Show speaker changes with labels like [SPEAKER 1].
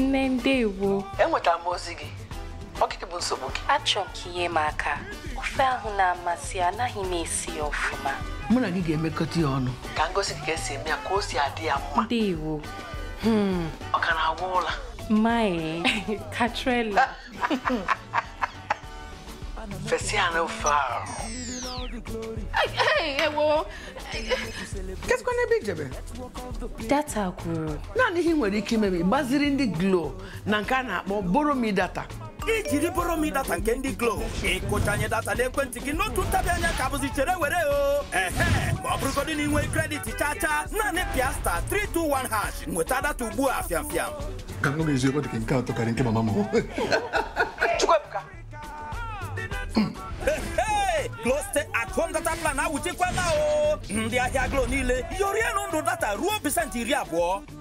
[SPEAKER 1] nne ndewo
[SPEAKER 2] enwetara m ozi gị ọkịdị bụ nsogbu gị
[SPEAKER 1] achọ m ka inye m aka ofe ahụ na-amasị ya anaghị m esi ya ọfụma
[SPEAKER 2] mụ na gị ga-emekọta ya ọnụ ka m gosi gị ka esi eme ya ka o si adị ya mma
[SPEAKER 1] ndewo
[SPEAKER 2] ọ ka na-agwa ụla
[SPEAKER 1] mae katrela
[SPEAKER 2] fesi ya n'ofe ahụ
[SPEAKER 3] ewo
[SPEAKER 2] kesikwa n'ebe ijebe
[SPEAKER 1] data gwụrụ
[SPEAKER 2] naanị ihe ị nwere ike ime bụ ịgbaziri ndị glo na nke a na-akpọ boromi data
[SPEAKER 4] ijiri bụrụ m data nke ndị glo ịkụchanye data n'ekwentị gị n'otu ntabi anya ka bụzi chere were o ehe ma ọ bụrụgodị na inwe kredit chacha naanị pịa sta 321 hash nweta data ugbu a fiam fiam
[SPEAKER 5] ka m eziokwu dị ka nke atọ karịa nke mama m
[SPEAKER 2] chukwuebuka
[SPEAKER 4] Hey, Glo Stay at home data plan awuchikwala o ndị ahịa glo niile yorienu ndụ data ruo pasentị iri abụọ